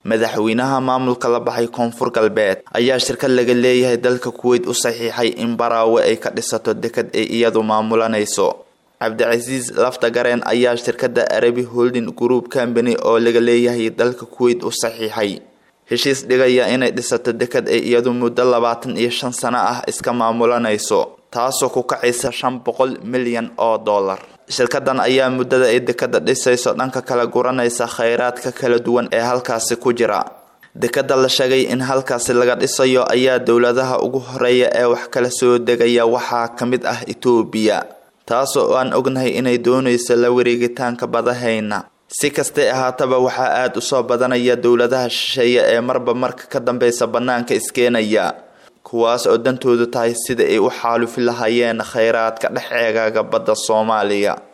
madaxweynaha maamulka la baxay koonfur galbeed ayaa shirkad laga leeyahay dalka kuweyt u saxiixay in baraawe ay ka dhisato dekad ay iyadu maamulanayso cabdicasiis laftagareen ayaa shirkada arabi holding group company oo laga leeyahay dalka kuweyt u saxiixay heshiis dhigaya inay dhisato dekad ay iyadu muddo labaatan iyo shan sano ah iska maamulanayso taasoo ku kacaysa shan boqol milyan oo dollar shirkadan ayaa muddada ay dekada dhisayso dhanka kala guranaysa kheyraadka kala duwan ee halkaasi ku jira dekada la sheegay in halkaasi laga dhisayo ayaa dowladaha ugu horeeya ee wax kala soo degaya waxaa ka mid ah etoobiya taasoo aan ognahay inay doonayso la wareegitaanka badahayna si kastay ahaataba waxaa aada u soo badanaya dowladaha shisheeye ee marba marka ka dambeysa bannaanka iskeenaya kuwaas oo dantoodu tahay sida ay u xaalufi lahaayeen kheyraadka dhex eegaaga badda soomaaliya